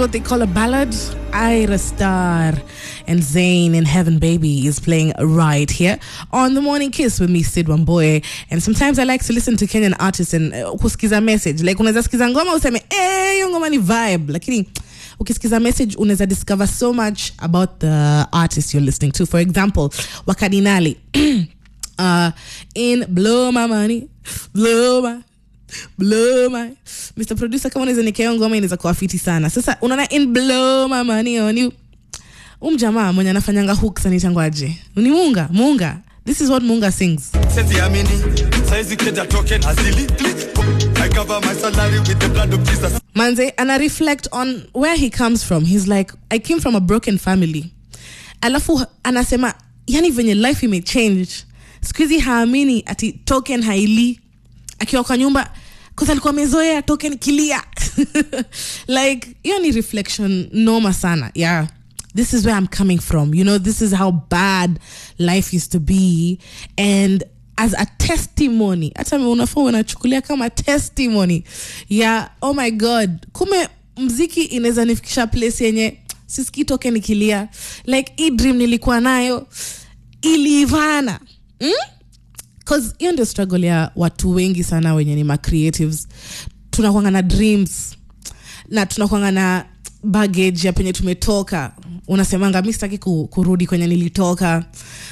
what they call a ballad. Ira Star and Zayn in Heaven Baby is playing right here on the Morning Kiss with me, Sid Wamboye. And sometimes I like to listen to Kenyan artists and uh, kusikiza message. Like unaweza sikiza ngoma useme, eh, hiyo ngoma ni vibe. Lakini ukisikiza message unaweza discover so much about the artist you're listening to. For example, Wakadinali uh, in Blow My Money, Blow My blow my Mr producer kama unaweza nikea ngoma inaweza kuwa fiti sana sasa unaona in blow my money on you um jamaa mwenye anafanyanga hooks anitangwaje ni munga munga this is what munga sings Sezi amini, saizi keja token hazili click. I cover my salary with the blood of Jesus. manze ana reflect on where he comes from he's like i came from a broken family alafu anasema yani venye life imechange siku hizi haamini ati token haili akiwa kwa nyumba kwanza alikuwa amezoea token kilia like hiyo ni reflection noma sana yeah this is where i'm coming from you know this is how bad life used to be and as a testimony hata unafaa unachukulia kama testimony ya oh my god kume mziki inaweza nifikisha place yenye sisikii toke nikilia like hii dream nilikuwa nayo iliivana mm? cause hiyo ndio struggle ya watu wengi sana wenye ni macreatives tunakwanga na dreams na tunakwanga na baggage ya penye tumetoka unasemanga mi sitaki ku, kurudi kwenye nilitoka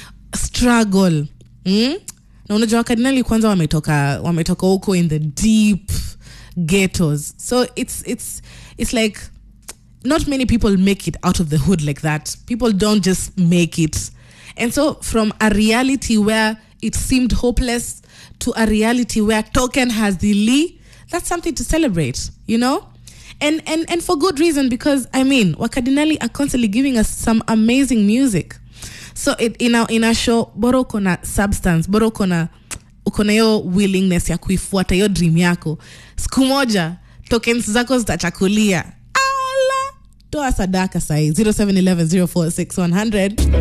struggle mm? na unajua wakardinali kwanza wametoka wametoka huko in the deep ghettos so it's, it's, it's like not many people make it out of the hood like that. People don't just make it. And so, from a reality where it seemed hopeless to a reality where Token has the Lee, that's something to celebrate, you know? And, and, and for good reason, because I mean, Wakadinali are constantly giving us some amazing music. So, it, in, our, in our show, boro uko na substance, boro uko na uko na hiyo willingness ya kuifuata hiyo dream yako siku moja tokens zako zitachakulia ala toa sadaka sahii 0711 046 100